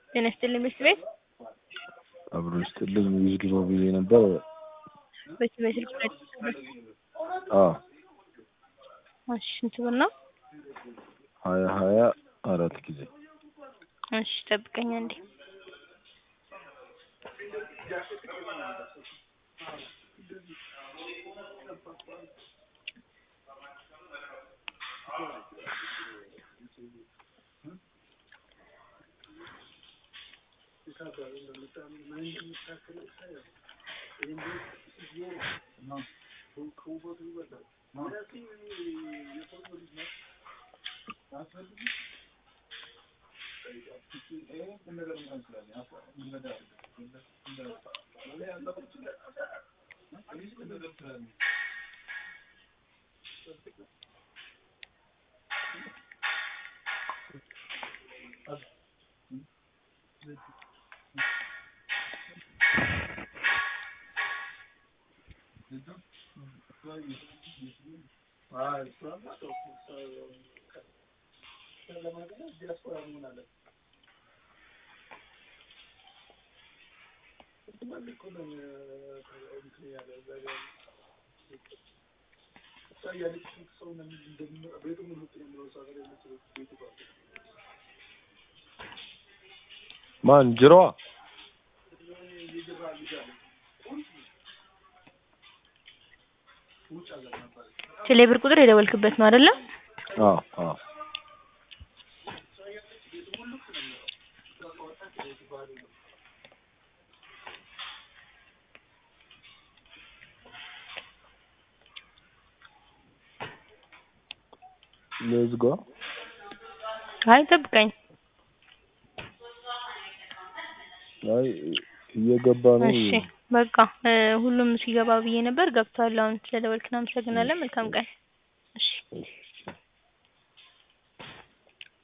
ጤና ይስጥልኝ ምክር ቤት አብሮ ይስጥልኝ ዊዝድሮ ብዬ ነበር። በዚህ በስልክ ላይ አዎ እሺ ስንት ብር ነው? ሀያ ሀያ አራት ጊዜ እሺ ጠብቀኝ አንዴ ማን ጅሮዋ ቴሌ ብር ቁጥር የደወልክበት ነው አይደለ? አዎ አዎ ልዝጋ አይ ጠብቀኝ አይ እየገባ ነው እሺ በቃ እ ሁሉም ሲገባ ብዬ ነበር ገብቷል አሁን ስለደወልክ እናመሰግናለን መልካም ቀን እሺ እሺ